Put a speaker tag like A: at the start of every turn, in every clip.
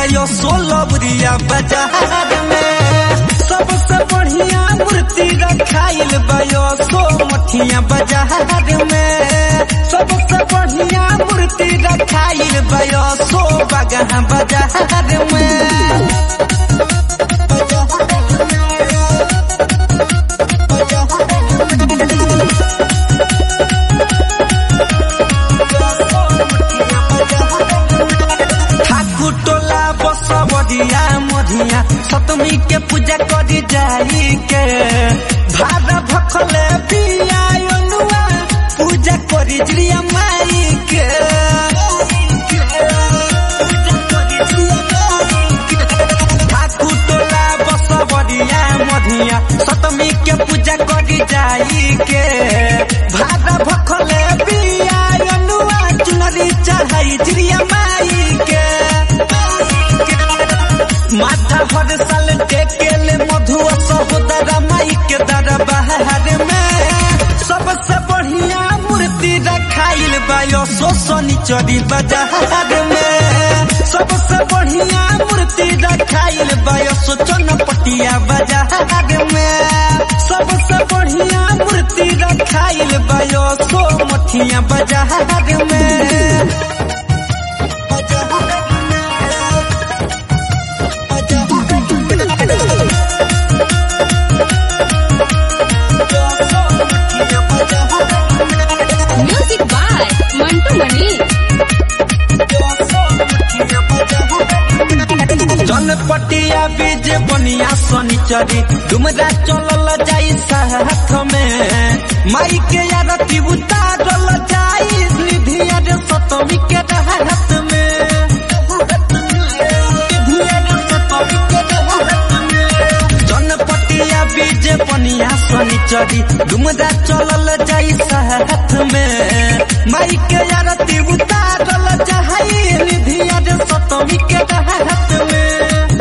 A: bio सोलबरिया बाजार में सबसे बढ़िया मूर्ति रखाइल बायो सो मठिया बाजार में सबसे बढ़िया मूर्ति रखाइल बायो सो बगहा बाजार में ठाकुर टोला बसवरिया मधिया सतमी के पूजा करी जाई के भादा भखले पिया अनुआ पूजा करी जिया माई के ठाकुर टोला बसवरिया मधिया सतमी के पूजा करी जाई के भादा भखले पिया अनुआ चुनरी चढ़ाई जिया माई के माथा हर साल टेकेले मधुआ सहोदरा माई के दरबार में सबसे बढ़िया मूर्ति रखाइल बायो सोसनी चरी बाजार में सबसे बढ़िया मूर्ति रखाइल बायो सोचन पटिया बाजार में सबसे बढ़िया मूर्ति रखाइल बायो सो मठिया बाजार में
B: म्यूजिक बाय मंटू मनी
A: जनपटिया बीज बनिया शनिचरी डुमरा चलल जाई साथ में माई के आरती उतारल जाई निधिया रे सतमी के हाथ में जनपटिया बीज बनिया शनिचरी डुमरा चलल जाई साथ में माई के आरती उतारल जाई निधिया रे सतमी के हाथ में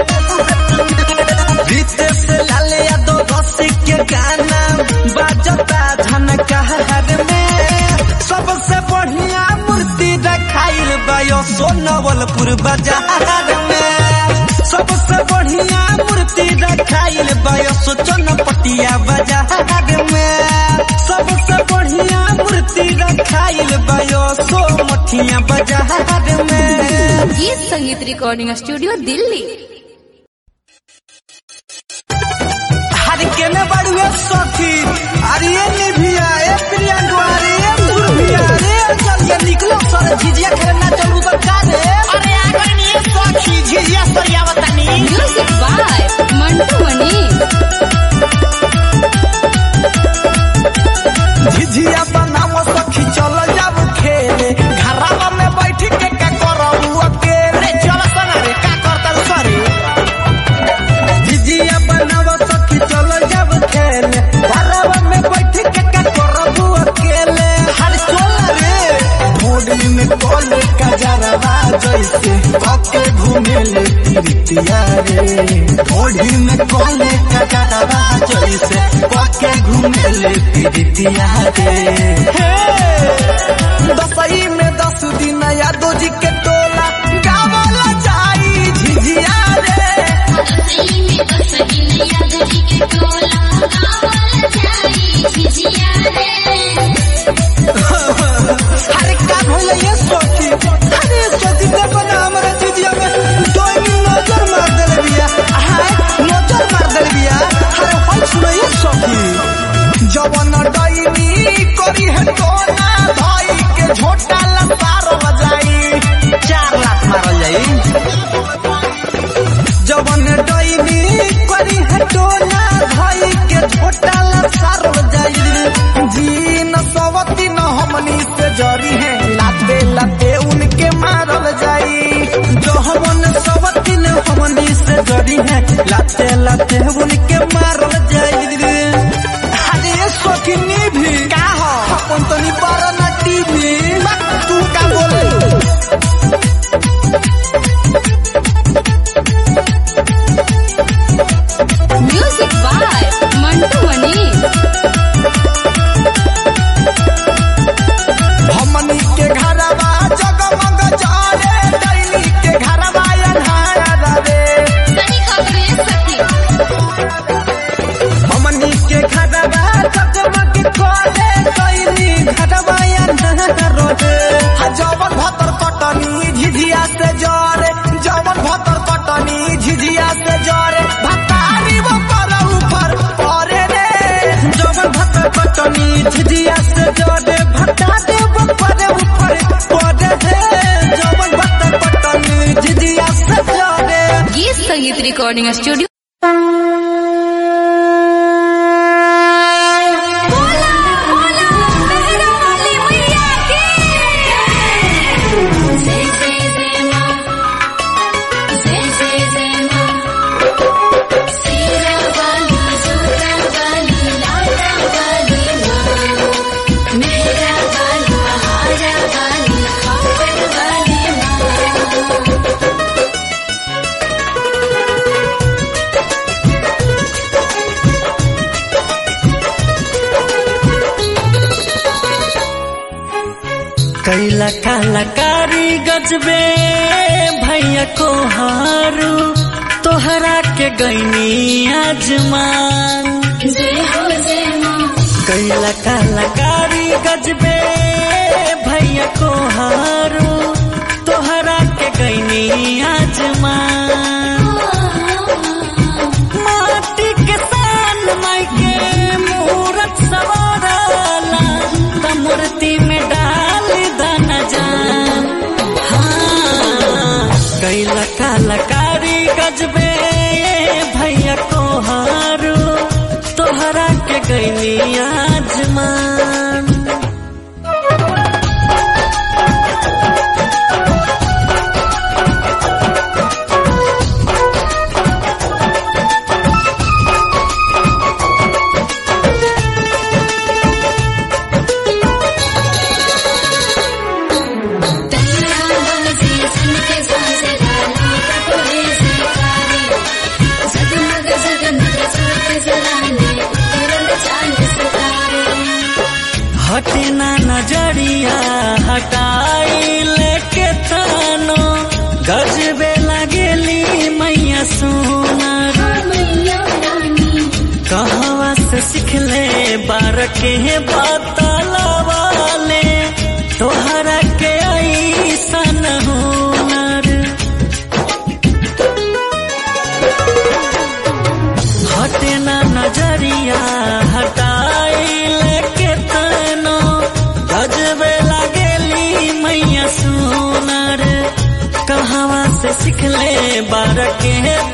A: रितेश लाल यादव रसिक के गाना बाजता झनकार में सबसे बढ़िया मूर्ति रखाइल बायो सोनवलपुर बाजार में सबसे बढ़िया मूर्ति रखाइल बायो सोचनपटिया बाजार में सबसे बढ़िया मूर्ति रखाइल बायो सो मठिया बाजार में
B: गीत संगीत रिकॉर्डिंग स्टूडियो दिल्ली
A: हर के में बड़ुए सखी अरे ये निभिया ए प्रियंका अरे ये सुरभिया रे चल ये निकलो सर झिझिया खेलना चलू तो का रे
C: अरे आगर नहीं है सखी झिझिया सरिया बतानी
B: म्यूजिक बाय मंटू मनी
A: झिझिया बनाओ सखी चल जाब खेले घरवा में बैठ के का करबू अकेले
C: अरे चल सना रे का करता सरे
A: झिझिया बनाओ सखी चल जाब खेले घरवा में बैठ के का करबू अकेले हर चल रे घोड़ी में कोले का जरवा जैसे पके घूमे ले तिरतिया रे घोड़ी में कोले का जरवा जैसे पके घूमे ले तिरतिया रे दसई में दस दिन यादव जी के टोला गावला जाई झिझिया रे अरे का भइल ये सोची अरे सोची दे बना हमरा झिझिया में दो नजर मार देले बिया हाय नजर मार देले बिया अरे होय सुनो ये सोची जवन डाइनी करी है टोना भाई के झोटा लसार बजाई चार लाख मारल जाई जवन डैनी करी है टोला भाई के झोटा लसार जाई जी न सवती न हमनी से जरी है लाते लाते उनके मारल जाई जो हमन सवती न हमनी से जरी है लाते लाते उनके मारल जाई अरे ये शौकीनी भी का हो अपन तो नहीं पारा ना टीवी तू का बोले
B: म्यूजिक बाय मंटू मनी
A: हमनी के घरवा जगमग जाले दैनी के घरवा अन्हार झिझिया से जरे भटा देव पर ऊपर पड़े हे जवन बत पटनी झिझिया से जरे
B: गीत संगीत रिकॉर्डिंग स्टूडियो
A: कैला कलाकारी गजबे भैया को हारू तोहरा के गैनी आजमान कैला कलाकारी गजबे भैया को हारू तोहरा के गैनी आजमान माटी के सान माई के मूरत सवारला त मूर्ति में डाल दन जान हाँ कैला कलाकारी गजबे भैया को हारू तोहरा के गैनी आजमान हटना नजरिया हटाई लेके थानो गजबे लगेली मैया सोनार कहवा से सिखले बार के बतलवाले तोहरा के ऐसन हुनर हटना नजरिया हटाई लेके तनो गजबे लगेली मैया सोनार कहवा से सिखले बार के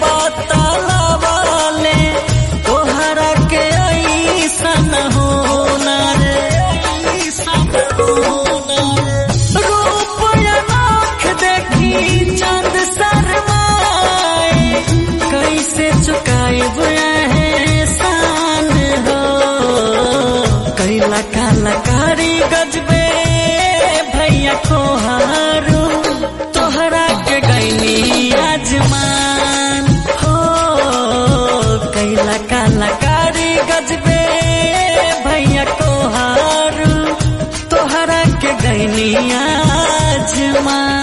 A: बतलवाले तोहरा के ऐसन होनर ऐसन होनर रूप अनोख देखी चंद शर्माए कैसे चुकाएब एहसान हो कैला कलाकारी गजबे भैया को हारू तोहरा के गैनी आजमान हो कैला कलाकारी गजबे भैया को हारू तोहरा के गैनी आजमान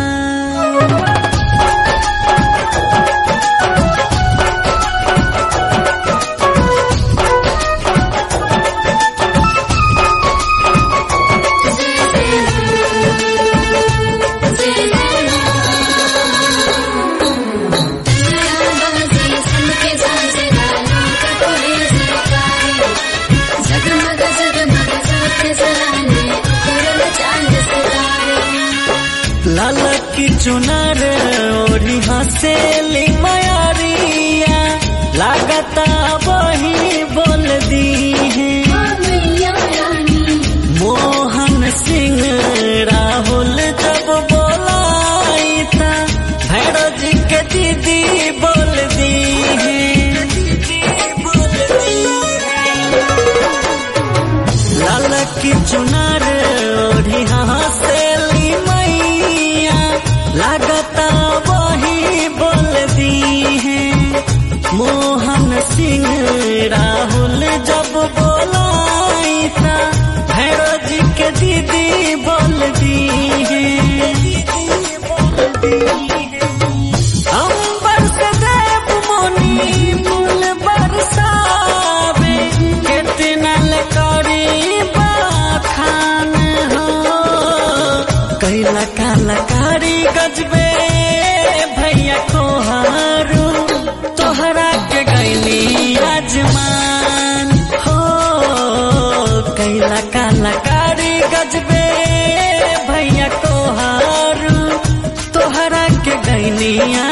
A: लाल की चुनर ओढ़ी हसेली मयारिया लागता वही बोल दी है मोहन सिंह राहुल जब बोलाई था भैरव जी के दीदी बोल दी है लाल की चुनर ओढ़ी हसेली मैया लागता वही बोल दी है मोहन सिंह राहुल जब बोलाई था भैरव जी के दीदी बोल दी है अंबर से देव मुनि फूल बरसावे कितना लकारी बाखान हो कैला कलाकारी गजबे भैया को हारू तोहरा के गैली आजमान
D: गजबे भैया तोहार तोहरा के गैनिया